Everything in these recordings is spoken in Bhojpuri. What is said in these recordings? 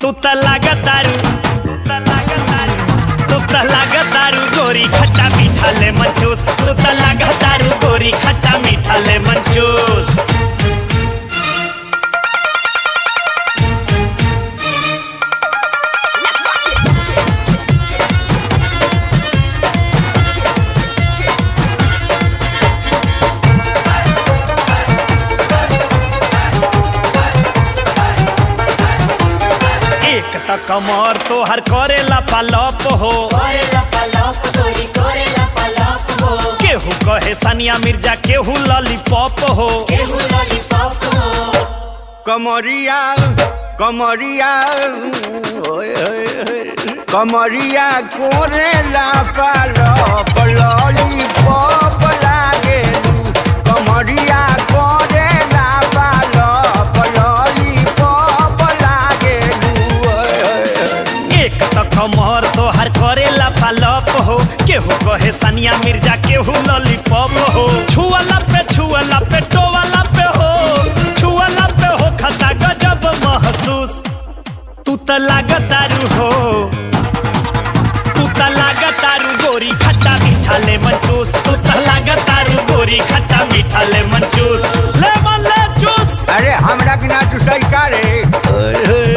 तू त लागतारू तू त लागतारू गोरी खट्टा मीठा ले मंचूस तू त लागतारू गोरी खट्टा मीठा ले मंचूस एक त कमर तो हर करेला पालप हो कोरेला पलप गोरी कोरेला पलप हो केहू कहे सानिया मिर्जा केहू लॉलीपॉप हो केहू लॉलीपॉप हो कमरिया कमरिया ओए, ओए, ओए, कमरिया कोरेला पालप लॉलीपॉप लागे कमरिया कोरेला पालप लॉलीपॉप लागे एक त कमर तो हर करेला पालप हो केहू कहे सानिया मिर्जा केहू लॉलीपॉप हो छुअला पे छुअला पे टोवाला पे हो छुअला पे हो खता गजब महसूस तू त लागतारू हो तू त लागतारू गोरी खट्टा मीठा ले मंचूस तू त लागतारू गोरी खट्टा मीठा ले मंचूस लेमन ले जूस अरे हमरा बिना तू सही का रे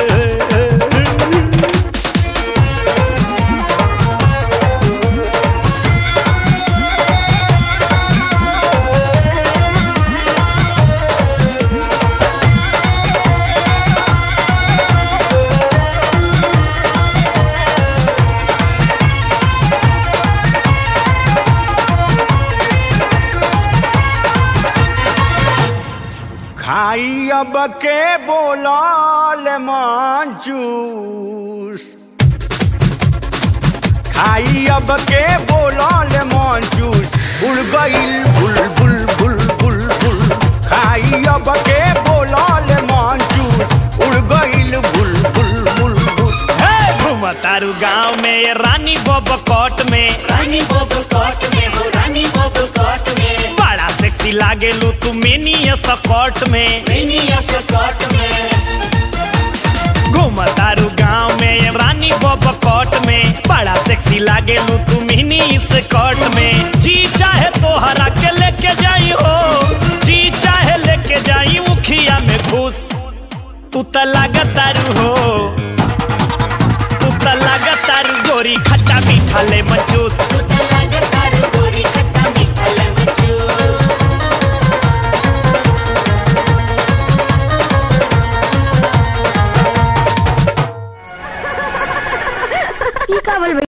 खाई अब के बोलल मंचूस खाई अब के बोलल मंचूस उड़ गईल बुल बुल बुल बुल बुल खाई अब के बोलल मंचूस उड़ गईल बुल बुल बुल बुल हे घूमतारू गांव में ये रानी बब कोट में रानी बोब कोट में हो रानी बोब कोट में बड़ा सेक्सी लागेलू तू मिनी स्कर्ट में मिनी स्कर्ट में घूमतारू गांव में ये रानी बब कोट में बड़ा सेक्सी लागेलू तू मिनी स्कर्ट में जी चाहे तो हरा के लेके जाई हो जी चाहे लेके जाई उखिया में घुस तू त लागतारू हो तू त लागतारू गोरी खट्टा मीठा ले मंचूस तू त लागतारू गोरी खट्टा मीठा लेमन जूस ई का बोल